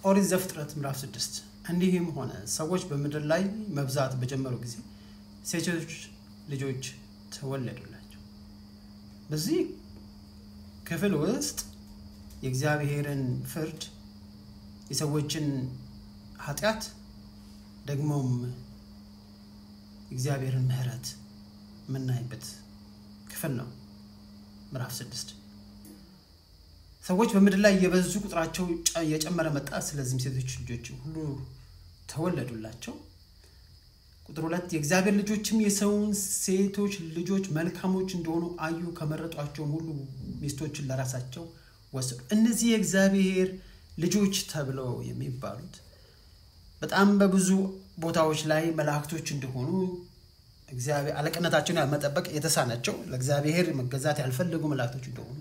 ኦሪት ዘፍጥረት ምዕራፍ ስድስት እንዲህም ሆነ ሰዎች በምድር ላይ መብዛት በጀመሩ ጊዜ ሴቶች ልጆች ተወለዱላቸው። በዚህ ክፍል ውስጥ የእግዚአብሔርን ፍርድ፣ የሰዎችን ኃጢአት፣ ደግሞም የእግዚአብሔርን ምሕረት የምናይበት ክፍል ነው። ምዕራፍ ስድስት ሰዎች በምድር ላይ የበዙ ቁጥራቸው እየጨመረ መጣ። ስለዚህም ሴቶች ልጆች ሁሉ ተወለዱላቸው። ቁጥር ሁለት የእግዚአብሔር ልጆችም የሰውን ሴቶች ልጆች መልካሞች እንደሆኑ አዩ፣ ከመረጧቸውም ሁሉ ሚስቶችን ለራሳቸው ወሰዱ። እነዚህ የእግዚአብሔር ልጆች ተብለው የሚባሉት በጣም በብዙ ቦታዎች ላይ መላእክቶች እንደሆኑ እግዚአብሔር አለቅነታቸውን መጠበቅ የተሳናቸው ለእግዚአብሔር መገዛት ያልፈለጉ መላእክቶች እንደሆኑ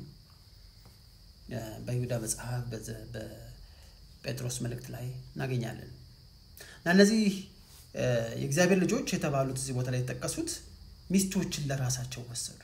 በይሁዳ መጽሐፍ በጴጥሮስ መልእክት ላይ እናገኛለን። እና እነዚህ የእግዚአብሔር ልጆች የተባሉት እዚህ ቦታ ላይ የተጠቀሱት ሚስቶችን ለራሳቸው ወሰዱ፣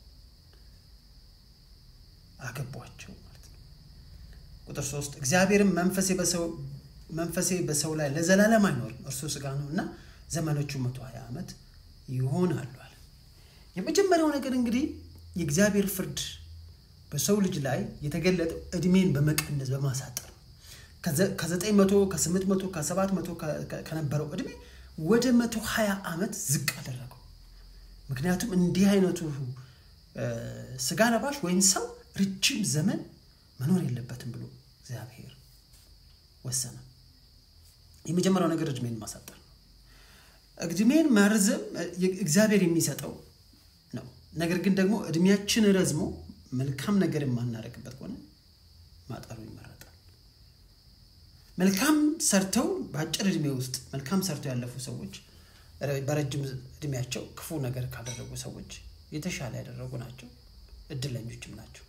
አገቧቸው ማለት ነው። ቁጥር ሶስት እግዚአብሔርም መንፈሴ በሰው ላይ ለዘላለም አይኖርም፣ እርሱ ስጋ ነው እና ዘመኖቹ መቶ ሀያ ዓመት ይሆናሉ አለ። የመጀመሪያው ነገር እንግዲህ የእግዚአብሔር ፍርድ በሰው ልጅ ላይ የተገለጠው እድሜን በመቀነስ በማሳጠር ነው። ከዘጠኝ መቶ ከስምንት መቶ ከሰባት መቶ ከነበረው እድሜ ወደ መቶ ሀያ ዓመት ዝቅ አደረገው። ምክንያቱም እንዲህ አይነቱ ስጋ ለባሽ ወይም ሰው ረጅም ዘመን መኖር የለበትም ብሎ እግዚአብሔር ወሰነ። የመጀመሪያው ነገር እድሜን ማሳጠር ነው። እድሜን ማርዘም እግዚአብሔር የሚሰጠው ነው። ነገር ግን ደግሞ እድሜያችን ረዝሞ መልካም ነገር የማናደርግበት ከሆነ ማጠሩ ይመረጣል። መልካም ሰርተው በአጭር እድሜ ውስጥ መልካም ሰርተው ያለፉ ሰዎች በረጅም እድሜያቸው ክፉ ነገር ካደረጉ ሰዎች የተሻለ ያደረጉ ናቸው፣ እድለኞችም ናቸው።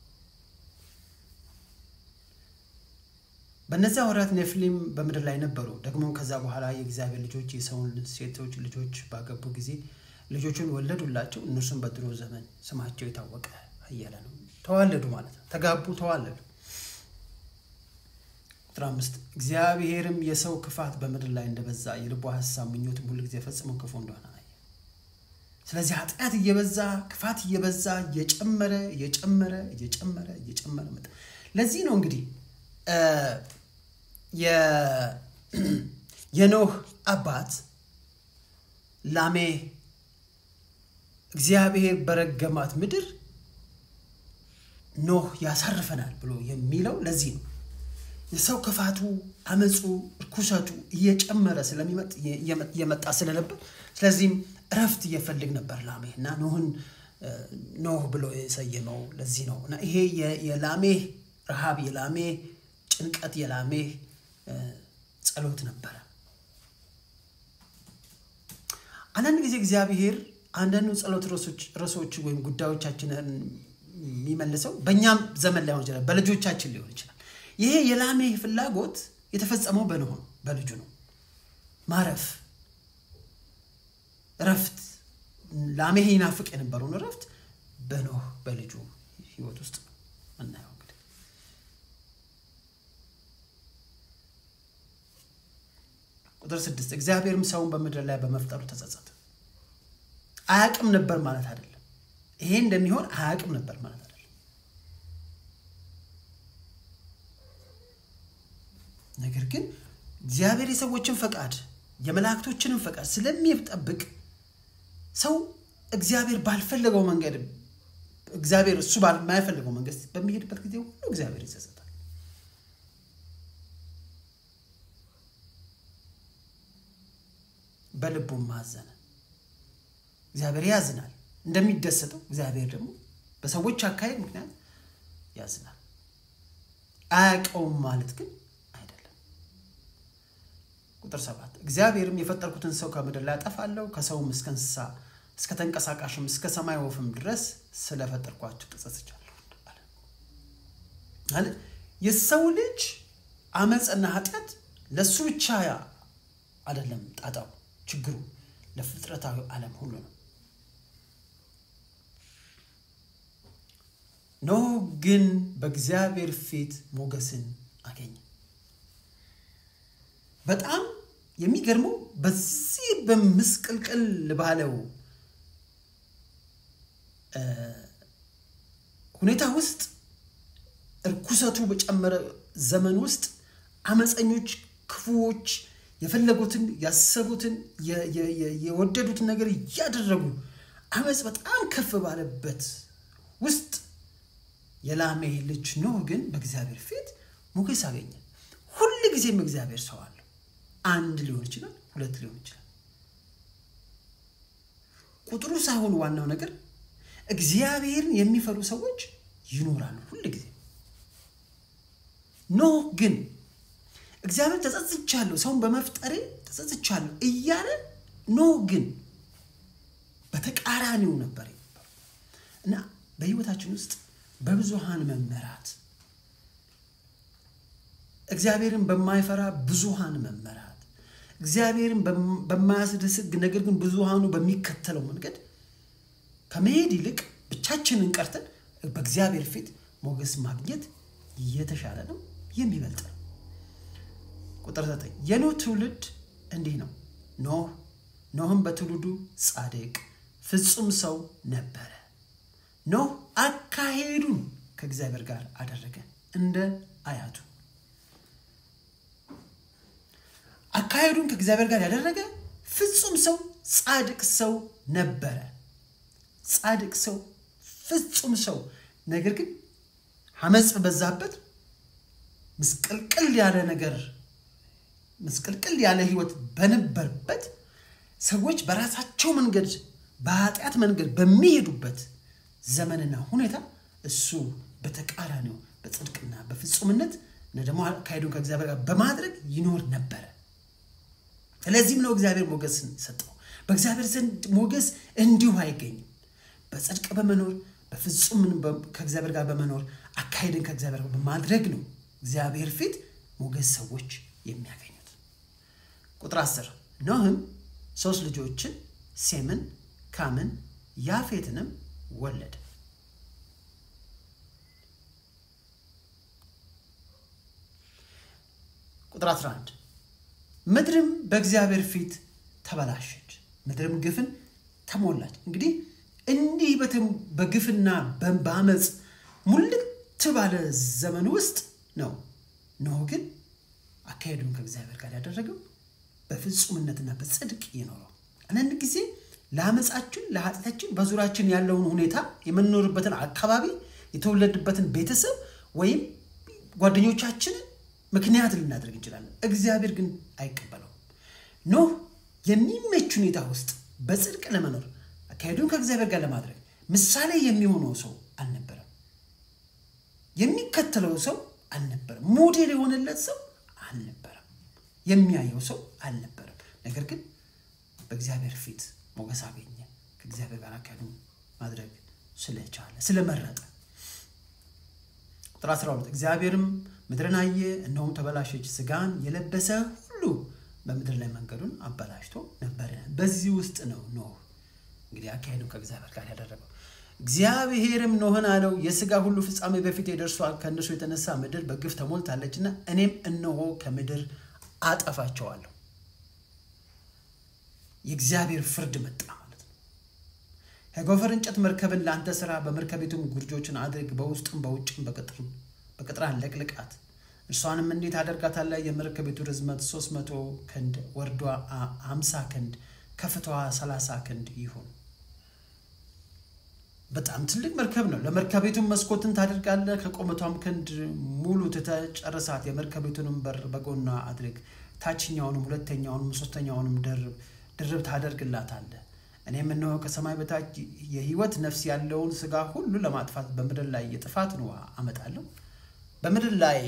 በእነዚያ ወራት ኔፍሊም በምድር ላይ ነበሩ። ደግሞ ከዛ በኋላ የእግዚአብሔር ልጆች የሰውን ሴቶች ልጆች ባገቡ ጊዜ ልጆቹን ወለዱላቸው። እነርሱም በድሮ ዘመን ስማቸው የታወቀ እያለ ነው። ተዋለዱ ማለት ነው። ተጋቡ፣ ተዋለዱ። ቁጥር አምስት እግዚአብሔርም የሰው ክፋት በምድር ላይ እንደበዛ የልቧ ሀሳብ ምኞትም ሁሉ ጊዜ ፈጽሞ ክፉ እንደሆነ አየ። ስለዚህ ኃጢአት እየበዛ ክፋት እየበዛ እየጨመረ እየጨመረ እየጨመረ እየጨመረ መጣ። ለዚህ ነው እንግዲህ የኖህ አባት ላሜ እግዚአብሔር በረገማት ምድር ኖህ ያሳርፈናል ብሎ የሚለው ለዚህ ነው። የሰው ክፋቱ፣ አመፁ፣ እርኩሰቱ እየጨመረ ስለሚመጥ እየመጣ ስለነበር ስለዚህም እረፍት እየፈልግ ነበር ላሜ እና ኖህን ኖህ ብሎ የሰየመው ለዚህ ነው እና ይሄ የላሜህ ረሃብ፣ የላሜህ ጭንቀት፣ የላሜህ ጸሎት ነበረ። አንዳንድ ጊዜ እግዚአብሔር አንዳንዱ ጸሎት ርዕሶች ወይም ጉዳዮቻችንን የሚመልሰው በእኛም ዘመን ላይሆን ይችላል፣ በልጆቻችን ሊሆን ይችላል። ይሄ የላሜህ ፍላጎት የተፈጸመው በኖህ ነው፣ በልጁ ነው። ማረፍ፣ እረፍት፣ ላሜህ ይናፍቅ የነበረውን እረፍት በኖህ በልጁ ህይወት ውስጥ ነው እናየው። እንግዲህ ቁጥር ስድስት እግዚአብሔርም ሰውን በምድር ላይ በመፍጠሩ ተጸጸተ። አያቅም ነበር ማለት አይደለም። ይሄ እንደሚሆን አያቅም ነበር ማለት አይደለም። ነገር ግን እግዚአብሔር የሰዎችን ፈቃድ የመላእክቶችንም ፈቃድ ስለሚጠብቅ ሰው እግዚአብሔር ባልፈለገው መንገድ እግዚአብሔር እሱ ባልማይፈልገው መንገድ በሚሄድበት ጊዜ ሁሉ እግዚአብሔር ይጸጸታል። በልቡም ማዘነ። እግዚአብሔር ያዝናል። እንደሚደሰተው እግዚአብሔር ደግሞ በሰዎች አካሄድ ምክንያት ያዝናል። አያውቀውም ማለት ግን አይደለም። ቁጥር ሰባት እግዚአብሔርም የፈጠርኩትን ሰው ከምድር ላይ አጠፋለሁ፣ ከሰውም እስከ እንስሳ እስከ ተንቀሳቃሽም እስከ ሰማይ ወፍም ድረስ ስለፈጠርኳቸው ተጸጽቻለሁ አለ። የሰው ልጅ አመፅና ኃጢአት ለእሱ ብቻ አይደለም ጣጣው፣ ችግሩ ለፍጥረታዊ ዓለም ሁሉ ነው። ኖህ ግን በእግዚአብሔር ፊት ሞገስን አገኘ። በጣም የሚገርመው በዚህ በምስቅልቅል ባለው ሁኔታ ውስጥ እርኩሰቱ በጨመረ ዘመን ውስጥ አመፀኞች፣ ክፉዎች የፈለጉትን ያሰቡትን የወደዱትን ነገር እያደረጉ አመፅ በጣም ከፍ ባለበት ውስጥ የላሜህ ልጅ ኖህ ግን በእግዚአብሔር ፊት ሞገስ አገኘ። ሁል ጊዜም እግዚአብሔር ሰው አለው። አንድ ሊሆን ይችላል፣ ሁለት ሊሆን ይችላል። ቁጥሩ ሳይሆን ዋናው ነገር እግዚአብሔርን የሚፈሩ ሰዎች ይኖራሉ ሁል ጊዜ። ኖህ ግን እግዚአብሔር ተጸጽቻለሁ፣ ሰውን በመፍጠሬ ተጸጽቻለሁ እያለ ኖህ ግን በተቃራኒው ነበር እና በህይወታችን ውስጥ በብዙሃን መመራት እግዚአብሔርን በማይፈራ ብዙሃን መመራት እግዚአብሔርን በማያስደስት ነገር ግን ብዙሃኑ በሚከተለው መንገድ ከመሄድ ይልቅ ብቻችንን ቀርተን በእግዚአብሔር ፊት ሞገስ ማግኘት የተሻለ ነው፣ የሚበልጥ ነው። ቁጥር ዘጠኝ የኖህ ትውልድ እንዲህ ነው። ኖህ ኖህም በትውልዱ ጻድቅ ፍጹም ሰው ነበረ። ኖህ አካሄዱን ከእግዚአብሔር ጋር አደረገ እንደ አያቱ። አካሄዱን ከእግዚአብሔር ጋር ያደረገ ፍጹም ሰው ጻድቅ ሰው ነበረ። ጻድቅ ሰው ፍጹም ሰው ነገር ግን አመፅ በዛበት ምስቅልቅል ያለ ነገር ምስቅልቅል ያለ ህይወት በነበረበት ሰዎች በራሳቸው መንገድ በኃጢአት መንገድ በሚሄዱበት ዘመንና ሁኔታ እሱ በተቃራኒው በጽድቅና በፍጹምነት እና ደግሞ አካሄዱን ከእግዚአብሔር ጋር በማድረግ ይኖር ነበረ። ስለዚህም ነው እግዚአብሔር ሞገስ ሰጠው። በእግዚአብሔር ዘንድ ሞገስ እንዲሁ አይገኝም። በጽድቅ በመኖር በፍጹም ከእግዚአብሔር ጋር በመኖር አካሄድን ከእግዚአብሔር ጋር በማድረግ ነው እግዚአብሔር ፊት ሞገስ ሰዎች የሚያገኙት። ቁጥር አስር ኖህም ሶስት ልጆችን ሴምን፣ ካምን፣ ያፌትንም ወለደ። ቁጥር 11 ምድርም በእግዚአብሔር ፊት ተበላሸች፣ ምድርም ግፍን ተሞላች። እንግዲህ እንዲህ በግፍና በአመፅ ሙልት ባለ ዘመን ውስጥ ነው ኖህ ግን አካሄዱን ከእግዚአብሔር ጋር ያደረገው በፍጹምነትና በጽድቅ ይኖረው። አንዳንድ ጊዜ ለአመፃችን ለኃጢአታችን በዙሪያችን ያለውን ሁኔታ የምንኖርበትን አካባቢ የተወለድበትን ቤተሰብ ወይም ጓደኞቻችንን ምክንያት ልናደርግ እንችላለን። እግዚአብሔር ግን አይቀበለውም። ኖህ የሚመች ሁኔታ ውስጥ በጽድቅ ለመኖር አካሄዱን ከእግዚአብሔር ጋር ለማድረግ ምሳሌ የሚሆነው ሰው አልነበረም። የሚከተለው ሰው አልነበረም። ሞዴል የሆነለት ሰው አልነበረም። የሚያየው ሰው አልነበረም። ነገር ግን በእግዚአብሔር ፊት ሞገስ አገኘ። ከእግዚአብሔር ጋር አካሄዱን ማድረግ ስለቻለ ስለመረጠ። ቁጥር 12 እግዚአብሔርም ምድርን አየ፣ እነሆም ተበላሸች፣ ስጋን የለበሰ ሁሉ በምድር ላይ መንገዱን አበላሽቶ ነበረ። በዚህ ውስጥ ነው ኖህ እንግዲህ አካሄዱን ከእግዚአብሔር ጋር ያደረገው። እግዚአብሔርም ኖህን አለው የስጋ ሁሉ ፍጻሜ በፊት ደርሷል፣ ከእነሱ የተነሳ ምድር በግፍ ተሞልታለችና እኔም እነሆ ከምድር አጠፋቸዋለሁ። የእግዚአብሔር ፍርድ መጣ ማለት ነው። ከጎፈር እንጨት መርከብን ለአንተ ስራ፣ በመርከቢቱም ጉርጆችን አድርግ፣ በውስጥም በውጭም በቅጥራን ለቅልቃት። እርሷንም እንዴት አደርጋታለህ? የመርከቢቱ ርዝመት ሶስት መቶ ክንድ ወርዷ አምሳ ክንድ ከፍታዋ ሰላሳ ክንድ ይሁን። በጣም ትልቅ መርከብ ነው። ለመርከቢቱም መስኮትን ታደርጋለህ። ከቁመቷም ክንድ ሙሉ ትተጨርሳት። የመርከቢቱንም በር በጎኗ አድርግ። ታችኛውንም ሁለተኛውንም ሶስተኛውንም ድርብ ታደርግላታለህ። እኔም እነሆ ከሰማይ በታች የሕይወት ነፍስ ያለውን ስጋ ሁሉ ለማጥፋት በምድር ላይ የጥፋትን ውሃ አመጣለሁ። በምድር ላይ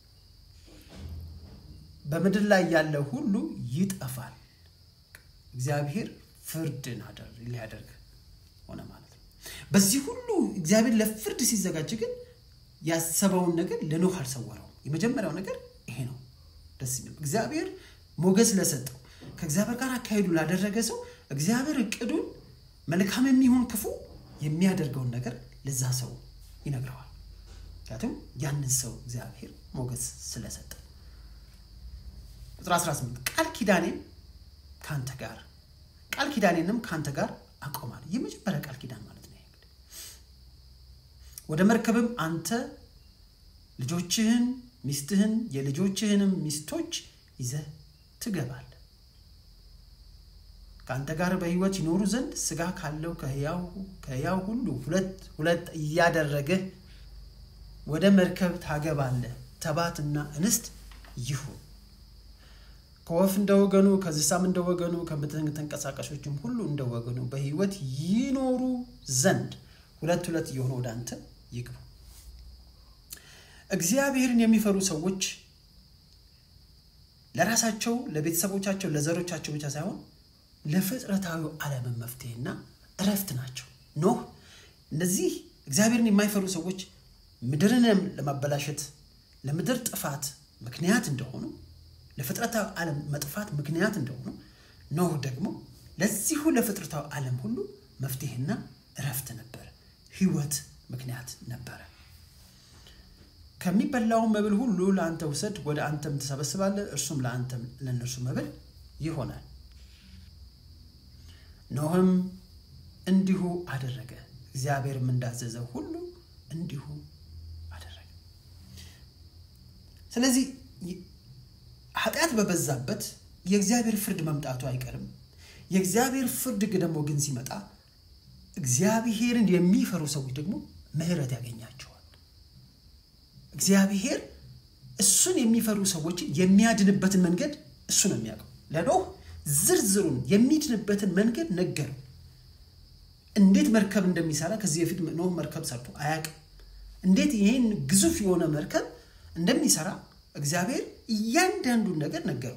በምድር ላይ ያለ ሁሉ ይጠፋል። እግዚአብሔር ፍርድን ሊያደርግ ሆነ ማለት ነው። በዚህ ሁሉ እግዚአብሔር ለፍርድ ሲዘጋጅ ግን ያሰበውን ነገር ለኖህ አልሰወረውም። የመጀመሪያው ነገር ይሄ ነው። ደስ የሚለው እግዚአብሔር ሞገስ ለሰጠው ከእግዚአብሔር ጋር አካሄዱ ላደረገ ሰው እግዚአብሔር እቅዱን መልካም የሚሆን ክፉ የሚያደርገውን ነገር ለዛ ሰው ይነግረዋል። ምክንያቱም ያንን ሰው እግዚአብሔር ሞገስ ስለሰጠ። ቁጥር 18 ቃል ኪዳኔም ከአንተ ጋር ቃል ኪዳኔንም ከአንተ ጋር አቆማለሁ። የመጀመሪያ ቃል ኪዳን ማለት ነው። እንግዲህ ወደ መርከብም አንተ ልጆችህን፣ ሚስትህን፣ የልጆችህንም ሚስቶች ይዘህ ትገባለህ። ከአንተ ጋር በሕይወት ይኖሩ ዘንድ ሥጋ ካለው ከሕያው ሁሉ ሁለት ሁለት እያደረግህ ወደ መርከብ ታገባለህ። ተባትና እንስት ይሁን ከወፍ እንደ ወገኑ ከእንስሳም እንደ ወገኑ ከተንቀሳቃሾችም ሁሉ እንደ ወገኑ በሕይወት ይኖሩ ዘንድ ሁለት ሁለት እየሆኑ ወደ አንተ ይግቡ። እግዚአብሔርን የሚፈሩ ሰዎች ለራሳቸው፣ ለቤተሰቦቻቸው፣ ለዘሮቻቸው ብቻ ሳይሆን ለፍጥረታዊ ዓለምን መፍትሄና እረፍት ናቸው። ኖህ እነዚህ እግዚአብሔርን የማይፈሩ ሰዎች ምድርን ለማበላሸት ለምድር ጥፋት ምክንያት እንደሆኑ ለፍጥረታዊ ዓለም መጥፋት ምክንያት እንደሆኑ ኖህ ደግሞ ለዚሁ ለፍጥረታዊ ዓለም ሁሉ መፍትሄና እረፍት ነበረ፣ ሕይወት ምክንያት ነበረ። ከሚበላው መብል ሁሉ ለአንተ ውሰድ፣ ወደ አንተም ትሰበስባለህ፣ እርሱም ለአንተም ለእነርሱ መብል ይሆናል። ኖህም እንዲሁ አደረገ፣ እግዚአብሔርም እንዳዘዘው ሁሉ እንዲሁ አደረገ። ስለዚህ ኃጢአት በበዛበት የእግዚአብሔር ፍርድ መምጣቱ አይቀርም። የእግዚአብሔር ፍርድ ደግሞ ግን ሲመጣ እግዚአብሔርን የሚፈሩ ሰዎች ደግሞ ምሕረት ያገኛቸዋል። እግዚአብሔር እሱን የሚፈሩ ሰዎችን የሚያድንበትን መንገድ እሱ ነው የሚያውቀው። ለኖህ ዝርዝሩን የሚድንበትን መንገድ ነገረው። እንዴት መርከብ እንደሚሰራ ከዚህ በፊት ኖህ መርከብ ሰርቶ አያውቅም። እንዴት ይህን ግዙፍ የሆነ መርከብ እንደሚሰራ እግዚአብሔር እያንዳንዱን ነገር ነገረው።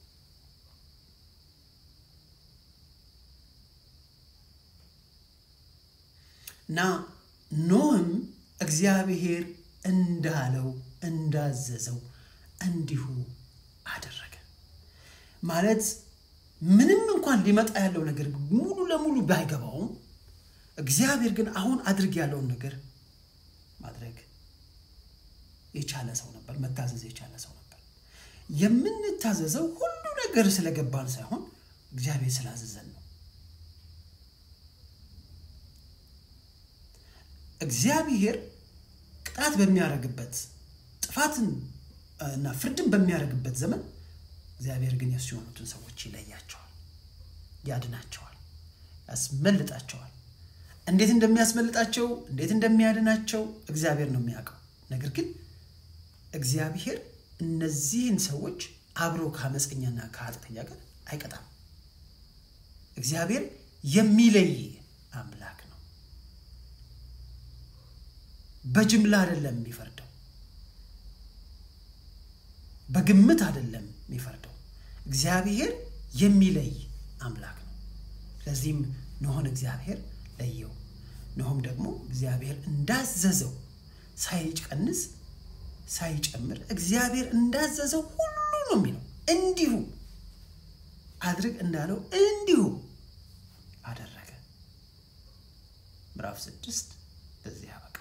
እና ኖህም እግዚአብሔር እንዳለው እንዳዘዘው እንዲሁ አደረገ። ማለት ምንም እንኳን ሊመጣ ያለው ነገር ሙሉ ለሙሉ ባይገባውም እግዚአብሔር ግን አሁን አድርግ ያለውን ነገር ማድረግ የቻለ ሰው ነበር። መታዘዝ የቻለ ሰው ነበር። የምንታዘዘው ሁሉ ነገር ስለገባን ሳይሆን እግዚአብሔር ስላዘዘን ነው። እግዚአብሔር ቅጣት በሚያደርግበት ጥፋትን እና ፍርድን በሚያደርግበት ዘመን እግዚአብሔር ግን የሱ የሆኑትን ሰዎች ይለያቸዋል፣ ያድናቸዋል፣ ያስመልጣቸዋል። እንዴት እንደሚያስመልጣቸው እንዴት እንደሚያድናቸው እግዚአብሔር ነው የሚያውቀው። ነገር ግን እግዚአብሔር እነዚህን ሰዎች አብሮ ከአመፀኛና ከኃጢአተኛ ጋር አይቀጣም። እግዚአብሔር የሚለይ አምላክ ነው። በጅምላ አይደለም የሚፈርደው፣ በግምት አይደለም የሚፈርደው። እግዚአብሔር የሚለይ አምላክ ነው። ስለዚህም ኖኅን እግዚአብሔር ለየው። ኖኅም ደግሞ እግዚአብሔር እንዳዘዘው ሳይቀንስ ሳይጨምር እግዚአብሔር እንዳዘዘው ሁሉ ነው የሚለው። እንዲሁ አድርግ እንዳለው እንዲሁ አደረገ። ምዕራፍ ስድስት በዚህ ያበቃል።